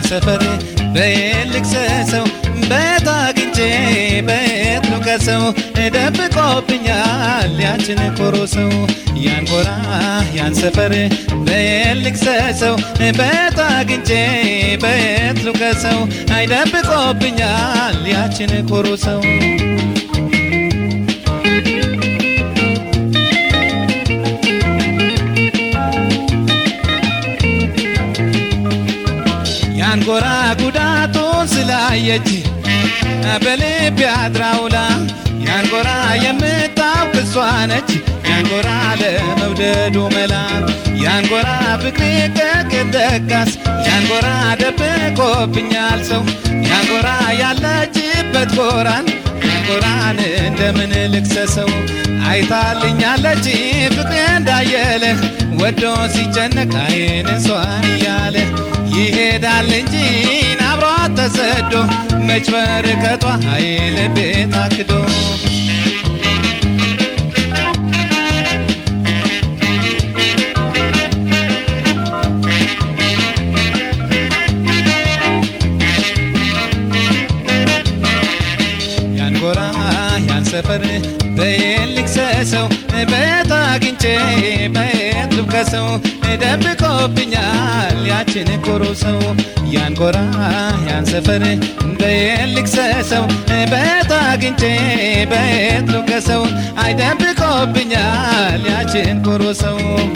ሰፈር በየት ልክሰሰው በየት አግኝቼ በየት ልውቀሰው ደብቆብኛል ያችን ኮሮ ሰው ያን ጎራ ያን ሰፈር በየት ልክሰሰው በየት አግኝቼ በየት ልውቀሰው አይደብቆብኛል ያችን ኮሮ ሰው ያን ጎራ ጉዳቱን ስላየች በልብ ያድራውላ ያን ጎራ የምታውቅ እሷ ነች ያን ጎራ ለመውደዱ መላ ያን ጎራ ፍቅሬ ከቅደቃስ ያን ጎራ ደብቆብኛል ሰው ያን ጎራ ያለችበት ጎራን ያን ጎራን እንደምን ልክሰሰው አይታልኛለች ፍቅሬ እንዳየለ ወዶ ሲጨነቅ አይን እሷን እያለ ይሄዳል እንጂ አብሯት ተሰዶ መች በርቀቷ ኃይል ቤት አክዶ ያን ጎራ ያን ሰፈር በየት ልክሰሰው በየት አግኝቼ በየት ልብከሰው ደብቆብኛል ያችን ኮሮ ሰው ያን ጎራ ያን ሰፈር በየት ልክሰሰው በየት አግኝቼ በየት ልብከሰው አይደብቆብኛል ያችን ኮሮ ሰው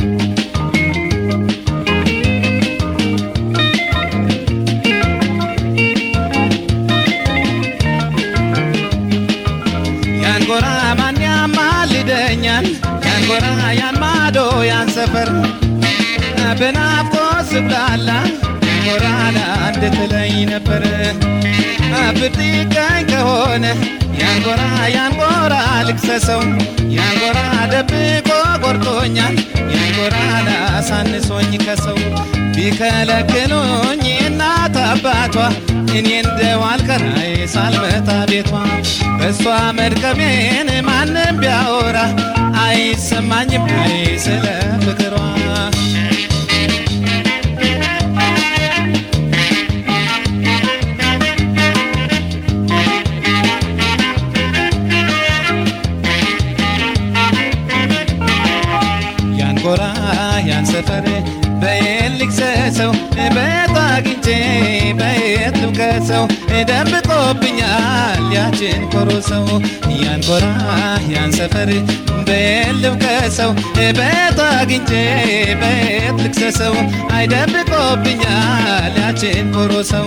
ያን ጎራ ማን ያማልደኛል ያን ጎራ ያን ማዶ ያን ሰፈር በናፍቆት ስብላላ ያን ጎራ ለአንድ ትለኝ ነበር ብትቀኝ ከሆነ ያን ጎራ ያን ጎራ ልክሰሰው ያን ጎራ ደብቆ ቆርጦኛል ያን ጎራ ላሳንሶኝ ከሰው ቢከለክሉኝ እናት አባቷ እኔ እንደው አልቀራይ ሳልመታ ቤቷ በእሷ መድከሜን ማንም ቢያወራ አይሰማኝም አይ ስለ ፍቅሯ ያን ጎራ ያን ሰፈር በየት ልክሰሰው በየት አግኝቼ በየት ልውቀሰው ደብቆብኛል ያችን ኮሮ ሰው ያን ጎራ ያን ሰፈር በየት ልውቀሰው በየት አግኝቼ በየት ልክሰሰው አይደብቆብኛል ያችን ኮሮ ሰው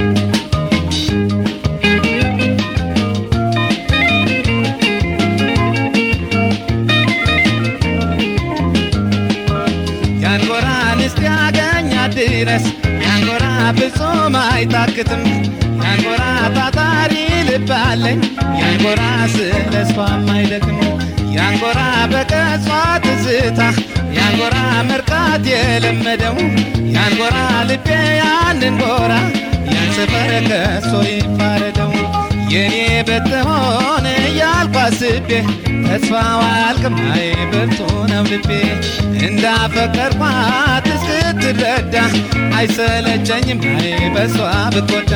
ያን ጎራን እስኪያገኛት ድረስ ያን ጎራ ፍጹም አይታክትም ያን ጎራ ታታሪ ልብ አለኝ ያን ጎራ ስለ እሷም አይደክም ያን ጎራ በቀጿ ትዝታ ያን ጎራ መርካት የለመደው ያን ጎራ ልቤ ያንን ጎራ ያን ሰፈር ከሶ ይፋረደው የኔ ብትሆን እያልኩ አስቤ ተስፋዋ አልቅማይ ብርቱ ነው ልቤ እንዳፈቀርኳት እስክትረዳ አይሰለቸኝም አይ በሷ ብትጎዳ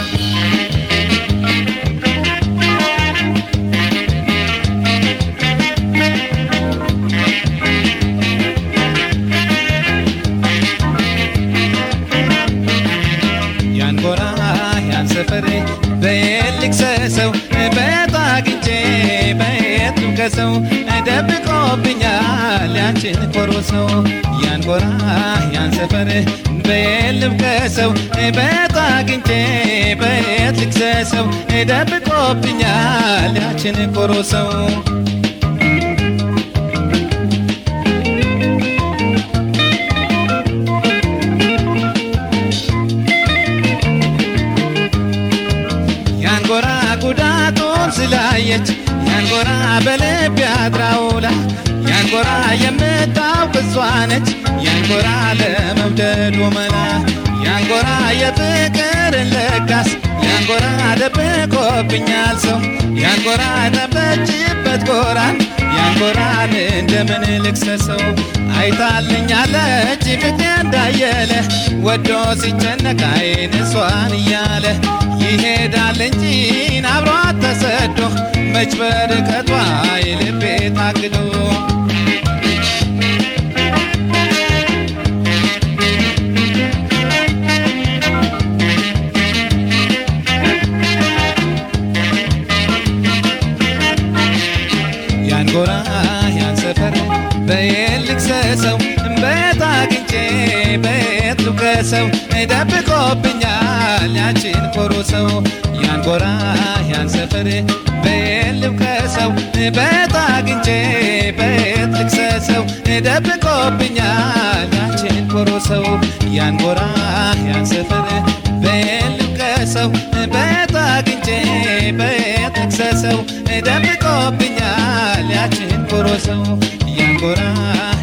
ያን ጎራ ያን ሰፈር በየት ልክሰሰው በየት አግኝቼ በየት ልውቀሰው ደብቆብኛል ያችን ኮሮ ሰው ያን ጎራ ያን ሰፈር በየት ልውቀሰው በየት አግኝቼ በየት ልክሰሰው ደብቆብኛል ያችን ኮሮ ሰው ያን ጎራ ጉዳቱን ስላየች ያን ጎራ በልብ ያድራውላ ያን ጎራ የምታውቅ እሷ ነች ያን ጎራ ለመውደዱ መላ ያን ጎራ የፍቅርን ለጋስ ያን ጎራ ደብቆብኛል ሰው ያን ጎራ ጠበችበት ጎራን ያን ያንጎራን እንደምን ልክሰሰው አይታልኛለች ፍቅሬ እንዳየለ ወዶ ሲጨነቅ አይን እሷን እያለ ይሄዳል እንጂ አብሯት ተሰዶ መች በርቀቷ የልቤ ታግዶ ያንጎራ ያን ሰፈር በየት ልክሰሰው በየት አግኝቼ በየት ልውቀሰው ደብቆብኛል ያችን ኮሮ ሰው ያንጎራ ያን ሰፈር በየት ልውቀሰው በየት አግኝቼ በየት ልክሰሰው ደብቆብኛል ያችን ኮሮ ሰው ያንጎራ ያን ሰፈር በየት ልውቀሰው በየት አግኝቼ በየት ልክሰሰው ደብቆብኛል ያችን ኮሮ ሰው ያንጎራ